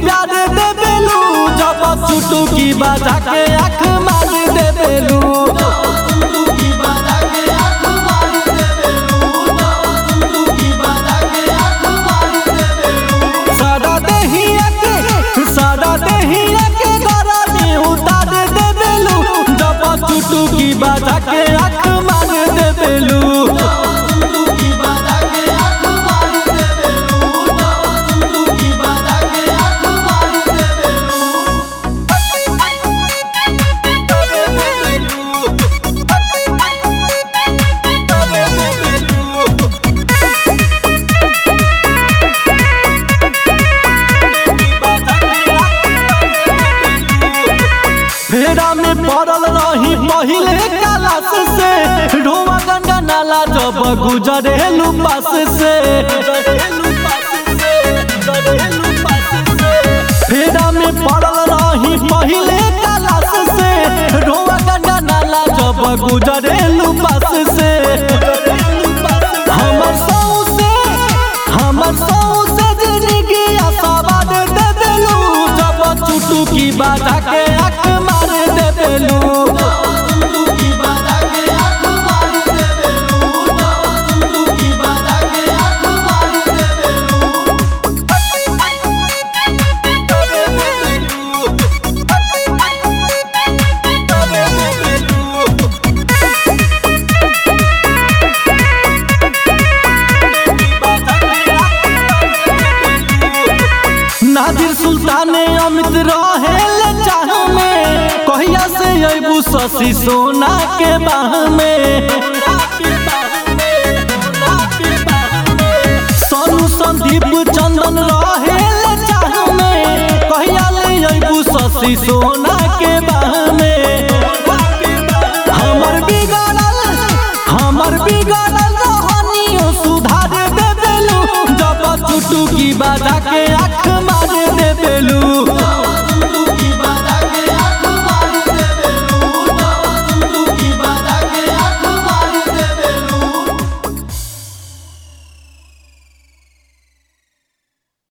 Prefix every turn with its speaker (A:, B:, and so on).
A: प्यार दे बेलू जब चुटू की बाजा के आँख मार दे बेलू सादा देहिया के सादा देहिया के गरमी उतार दे बेलू जब चुटू की बाजा के आँख मार दे बेलू फेरा में पड़ल रही पहिले क्लास से रोवा गंगा नाला जब गुजरे पास से फेरा में पड़ल रही पहिले क्लास से रोवा गंगा नाला जब गुजरे पास से हमर सौ से हमर सौ से जिंदगी आसाबाद दे देलू जब चुटू की बाजा के आँख मार दे देलू नादिर सुल्तान अमित रहे ले चाह में कहिया से अबू शशि सोना के बाह में सोनू संदीप चंदन रहे ले चाह में कहिया ले अबू शशि सोना के बाह में हमर बिगड़ल हमर बिगड़ल रहनियो सुधार दे देलू जब चुटू की बाजा के आँख मार दे देलू